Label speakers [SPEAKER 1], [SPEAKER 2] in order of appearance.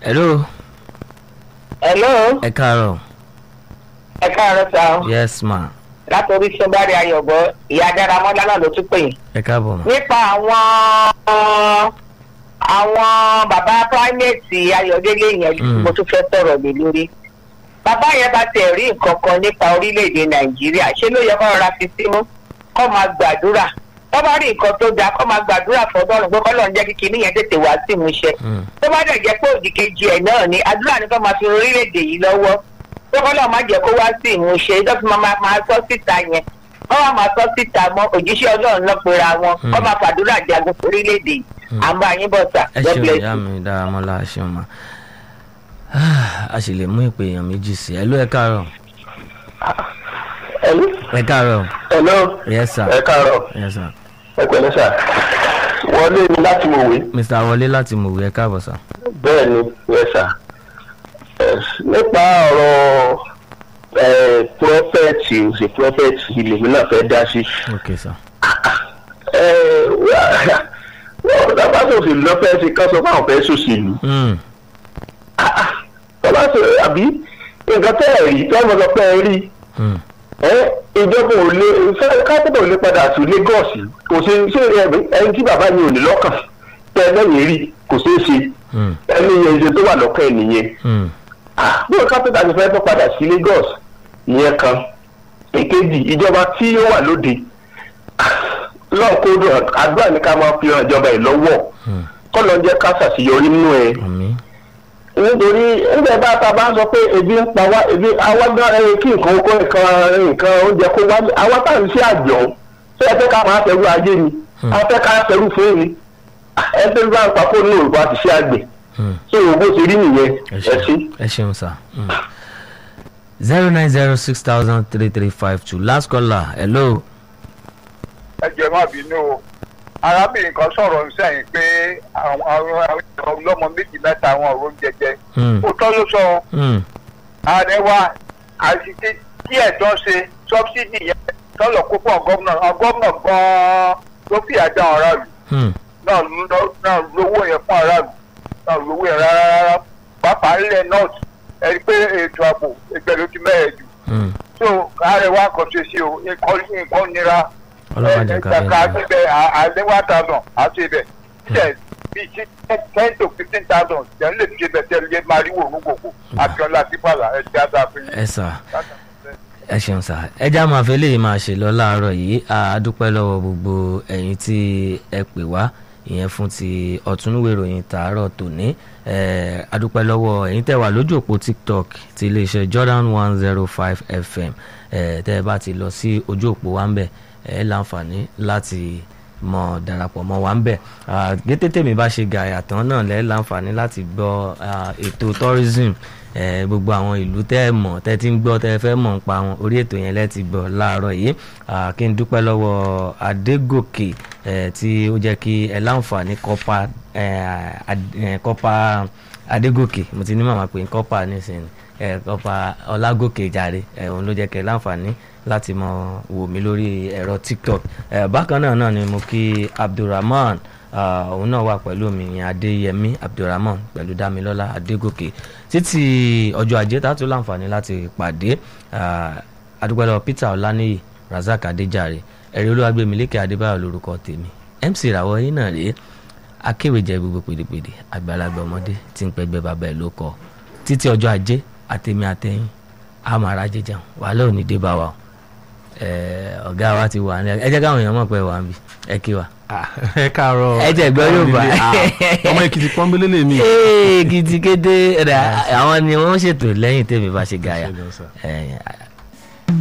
[SPEAKER 1] hello
[SPEAKER 2] hello
[SPEAKER 1] ẹ káàárọ̀
[SPEAKER 2] ẹ káàárọ̀ sá o
[SPEAKER 1] yes ma
[SPEAKER 2] látòrí sọ́bárì ayọ̀bọ ìyá dáramọ́lá náà ló tún pè yín.
[SPEAKER 1] ẹ káàbọ̀ ma
[SPEAKER 2] nípa àwọn àwọn bàbá primate ayọ̀délé yẹn
[SPEAKER 1] Mm.
[SPEAKER 2] mo tún fẹ́ sọ̀rọ̀ lé lórí. bàbá yẹn bá tẹ̀ rí nǹkan kan nípa orílẹ̀-èdè nàìjíríà ṣé ló yẹ kó rọra fi símú kó máa gbàdúrà tó bá rí nǹkan tó dáa kó máa gbàdúrà fọdọ́rùn pé kọ́lọ́run jẹ́ kí kinní yẹn tètè wá sí ìmúṣẹ
[SPEAKER 1] Mm.
[SPEAKER 2] tó bá dẹ̀ jẹ́ pé òdì kejì ẹ̀ náà ni àdúrà ní kó máa fi orílẹ̀-èdè yìí lọ́wọ́ tó kọ́lọ́ má jẹ́ kó wá sí ìmúṣẹ tó fi máa máa sọ síta yẹn wọ́n wá máa sọ síta mọ́ òjíṣẹ́ ọlọ́run náà pera wọn
[SPEAKER 1] Hmm.
[SPEAKER 2] kó máa fàdúrà jagun fún orílẹ̀-èdè yìí àmọ́ àyín bọ̀ sà
[SPEAKER 1] ẹ
[SPEAKER 2] God
[SPEAKER 1] ṣeun
[SPEAKER 2] bless
[SPEAKER 1] ìyá
[SPEAKER 2] you.
[SPEAKER 1] mi dáramọ́lá ẹ ṣeun ma a sì lè mú ìpè èèyàn méjì sí ẹ ló ẹ káàárọ̀
[SPEAKER 3] Hello.
[SPEAKER 1] ẹ káàárọ̀
[SPEAKER 3] Hello.
[SPEAKER 1] yes sir
[SPEAKER 3] ẹ káàárọ̀
[SPEAKER 1] yes sir
[SPEAKER 3] ẹ pẹ̀lẹ́ sà wọlé mi láti mọ̀wé
[SPEAKER 1] mr wọlé láti mòwe ẹ káàbọ̀ sir
[SPEAKER 3] bẹ́ẹ̀ ni yẹ sà Yes, nípa ọ̀rọ̀ ẹ̀ prọfẹ̀tì òsè prọfẹ̀tì ilèmí náà fẹ́ dá sí.
[SPEAKER 1] ok sir
[SPEAKER 3] ẹ̀ wọ́n dábàá sòsìlú lọ́fẹ̀ẹ́ sí ká sọ fún àwọn fẹ́ sòsìlú.
[SPEAKER 1] Mm.
[SPEAKER 3] tọ́lá sọ àbí nǹkan tẹ́ ẹ̀ rí tọ́ mọ̀ sọ pé ẹ rí
[SPEAKER 1] Mm.
[SPEAKER 3] ẹ ìjọba ò lè fẹ́ kápẹ́tà ò lè padà sí Lagos kò ṣe ṣé ẹ- ẹni tí bàbá yẹn ò ní lọ́kàn tẹ́ ẹ lẹ́yìn rí kò ṣeé ṣe
[SPEAKER 1] Mm.
[SPEAKER 3] ẹni yẹn ṣe tó wà lọ́kàn ẹ̀ nìyẹn
[SPEAKER 1] Mm.
[SPEAKER 3] bí o kápẹ́tà ti fẹ́ tó padà sí Lagos ìyẹn kan èkejì ìjọba tí ó wà lóde lọ́ọ̀kọ́dọ̀ àdúrà ní ká máa fi hàn ìjọba ẹ̀ lọ́wọ́
[SPEAKER 1] Mm.
[SPEAKER 3] kọ́ ló ń jẹ́ ká ṣàṣeyọrí nínú ẹ̀
[SPEAKER 1] àmín
[SPEAKER 3] nítorí nígbà bá ta bá ń sọ pé ebi ń pa wá ebi àwa gan ẹ kí nǹkan oko nǹkan nǹkan oúnjẹ kó wá àwa tá à ń ṣe àjọ ṣé ẹ fẹ́ ká máa fẹ́rù ayé ni a fẹ́ ká fẹ́rù fún mi ẹ fẹ́ bá ń pa fóònù òrùka àti ṣe àgbẹ̀
[SPEAKER 1] Mm.
[SPEAKER 3] ṣé o bó ṣe rí nìyẹn
[SPEAKER 1] ẹ
[SPEAKER 3] ẹ sí.
[SPEAKER 1] ṣeun ẹ ṣeun sir zero nine zero six thousand three three five two last caller hello
[SPEAKER 4] ẹ jẹ́ má bínú o arábìnrin kan sọ̀rọ̀ sẹ́yìn pé àwọn àwọn àwọn ọlọ́mọ méjì mẹ́ta àwọn ọ̀rọ̀ ń jẹjẹ
[SPEAKER 1] Mm.
[SPEAKER 4] ó tọ́ ló sọ ọ́.
[SPEAKER 1] Mm.
[SPEAKER 4] ààrẹ wa àṣìṣe tí ẹ̀jọ́ ṣe sọ́bsidì yẹn tọ́lọ̀ kó fún ọgọ́mùnà ọgọ́mùnà gan-an ló fi àjà àwọn aráàlú
[SPEAKER 1] Mm.
[SPEAKER 4] náà ló- náà lówó yẹn fún aráàlú náà lówó yẹn rárá rárá pàápàá ilẹ̀ north ẹni pé ètò ààbò ẹgbẹ́ ló ti mẹ́rẹ̀ jù
[SPEAKER 1] Mm.
[SPEAKER 4] so ààrẹ wa kàn ṣe sí o nǹkan nǹkan nira
[SPEAKER 1] ọlọ́pàá jẹ́ ká
[SPEAKER 4] kàkà
[SPEAKER 1] bẹ́ẹ̀ ni.
[SPEAKER 4] síbẹ̀ àlẹ́ one thousand àti ibẹ̀ ṣe bíi sí ten to fifteen thousand jẹ́ ń lè fi ṣe bẹ̀ tẹ́lẹ̀ yé máa rí wò ní gbogbo Abíọ́lá Adébálà ẹ̀ ti àdá fún yín.
[SPEAKER 1] ẹ sà ẹ ṣeun sà ẹ já máa fẹ́ lè máa ṣe lọ láàárọ̀ yìí a dúpẹ́ lọ́wọ́ gbogbo ẹ̀yin tí ẹ pè wá ìyẹn fún ti ọ̀túnúwé ìròyìn tàárọ̀ tòní ẹ a dúpẹ́ lọ́wọ́ ẹ̀yin tẹ́ wà lójú òpó tiktok ti iléeṣẹ́ jordan one zero five fm ẹ tẹ́ ẹ bá ti lọ sí ojú òpó wa ń bẹ̀ ẹ láǹfààní láti mọ darapọ̀ mọ́ wa ń bẹ̀ gété tèmi bá ṣe gàyà tán náà lẹ́ láǹfààní láti gbọ́ ah, ètò tourism eh, gbogbo àwọn ìlú tẹ́ ẹ mọ̀ tẹ́ ti ń gbọ́ tẹ́ ẹ fẹ́ mọ̀ ń pa wọn orí ètò yẹn lẹ́ ti gbọ́ láàárọ̀ yìí Ah, kí n dúpẹ́ lọ́wọ́ Adégòkè eh, tí ó jẹ́ kí ẹ láǹfààní kọ́pà eh, ad- eh, kọ́pà Adégòkè mo ti ní màmá pé kọ́pà nísìnyí eh, kọ́pà Ọlágòkè jàre eh, òun ló jẹ́ kí ẹ láǹfààní láti mọ wò mí lórí ẹ̀rọ TikTok eh, bákan náà náà ni mo kí Abdulrahman Ah, òun náà wà pẹ̀lú mi ìyẹn adéyẹmí abdulrahman pẹ̀lú dámilọ́lá adégòkè títí ọjọ́ ajé tá a tún láǹfààní láti pàdé ah, adúpẹ́lẹ́ peter ọláníyì razak adéjàre ẹ̀rí olúwàgbẹ̀mílẹ́kẹ̀ adébáyọ̀ lórúkọ tèmi mc ìràwọ̀ yín náà rèé akéwèjẹ gbogbo pèdèpèdè àgbàlagbà ọmọdé tí ń pẹgbẹ́ bàbá ẹ̀ ló kọ títí ọjọ́ ajé àtẹ̀mí àtẹ̀yìn àmàrà jẹjẹun wàhálà òní dé bá wa o Eh, ọ̀gá wa ti wà ní ẹ jẹ́ káwọn èèyàn mọ̀ pé wà ń bì ẹ kí wa.
[SPEAKER 5] ẹ káàárọ̀
[SPEAKER 1] Ẹ jẹ́ gbọ́ Yorùbá.
[SPEAKER 5] Ah, ọmọ èkìtì pọ́nbélé lèmi.
[SPEAKER 1] ee kìtìkété rẹ àwọn ni wọ́n ṣètò lẹ́yìn tèmi bá ṣe gàyà
[SPEAKER 5] Ṣé lọ sà?
[SPEAKER 1] Eh,